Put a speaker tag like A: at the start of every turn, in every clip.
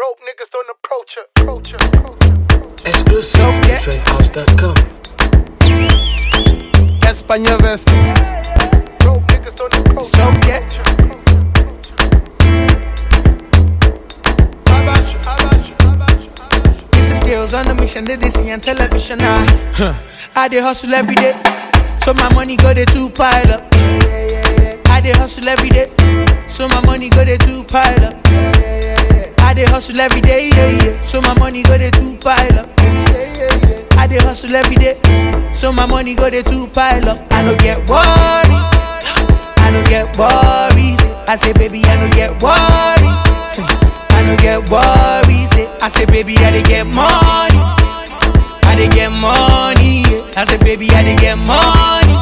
A: Broke niggas don't approach her. Approach her. Approach her.
B: Exclusive
C: Okay.
B: to trendhouse.com.
A: España vest. Broke niggas don't approach
C: So
A: her.
C: get
A: Abash, abash, abash, abash.
C: This is skills on the mission, they, they see on television now. I dey hustle every day, so my money go dey two pile up. I dey hustle every day, so my money go dey two pile up. I dey hustle every day, yeah, yeah, so my money go dey two pile up. I dey hustle every day, so my money go dey two pile up. I no get worries, I no get worries. I say baby, I no get worries. I no get worries. eh. I say baby, I dey get money. I dey get money. yeah. I say baby, I dey get money.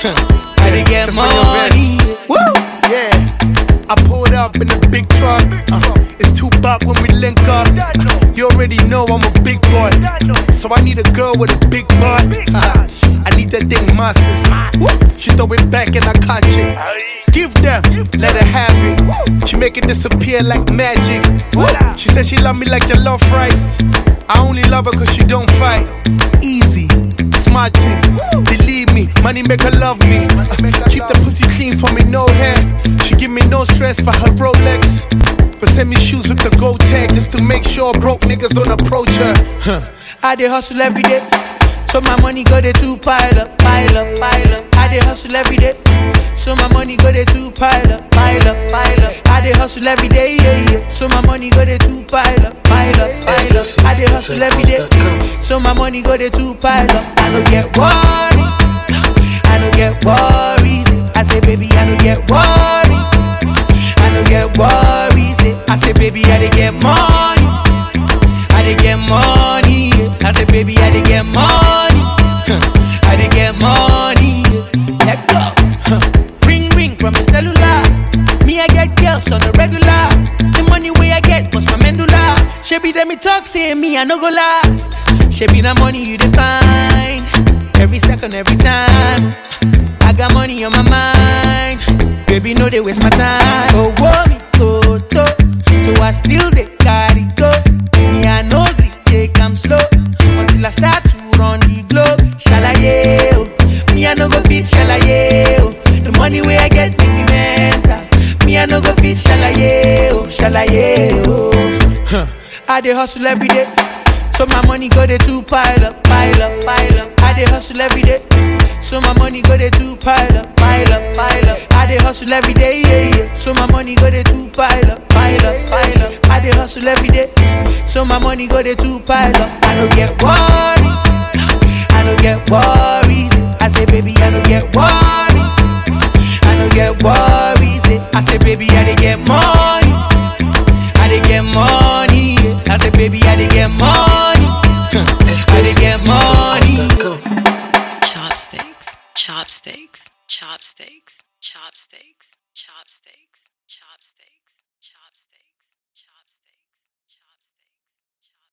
C: I dey get
A: That's when you're
C: money. Woo!
A: Yeah, I pulled up in a big truck. Uh, it's two buck when we link up. Uh, you already know I'm a big boy, so I need a girl with a big butt. Uh, I need that thing massive. Woo. She throw it back and I catch it. Give them, let her have it. She make it disappear like magic. Woo. She said she love me like your love rice. I only love her cause she don't fight. Easy, smart thing. Believe me, money make her love me. Uh, keep the pussy clean for me, no hair. She give me no stress for her Rolex. But send me shoes with the gold tag just to make sure broke niggas don't approach her.
C: I dey hustle every day. So my money go dey two pile up, pile up, pile up. I dey hustle every day. So my money go dey two pile up, pile up, pile up. I dey hustle every day, yeah, yeah. So my money go dey two pile up, pile up, pile up. I dey hustle every day. So my money go dey two pile up. I no get worries. I no get worries. I say baby, I no get worries. I no get worries. eh. I say baby, I dey get money. I dey get money. yeah. I say, baby, I dey get money. I dey get money. yeah. Let go. Ring ring from the cellular. Me I get girls on the regular. The money way I get was my medulla. She be them me talk say me I no go last. She be the money you define. Every second, every time. I got money on my mind. Baby, no they waste my time. Oh, whoa, me go to. So I still they carry go. Me I no gree take am slow until I start to run the globe. Shalaye, oh. me I no go fit shalaye. Oh. The money way I get make me mental. Me I no go fit shalaye, oh, shalaye. Oh. I dey hustle every day. So my money go dey two pile up, pile up, pile up. I dey hustle every day. So my money go dey two pile up, pile up, pile up. I dey hustle every day, yeah, yeah. So my money go dey two pile up, pile up, pile up. I dey hustle every day. So my money go dey two pile up. I no get worries. I no get worries. I say baby, I no get worries. I no get worries. eh. I say baby, I dey get money. I dey get money. yeah. I say baby, I dey get money. I dey get money.
B: Exclusive.com.
D: chopsticks, chopsticks, chopsticks, chopsticks, chopsticks, chopsticks, chopsticks.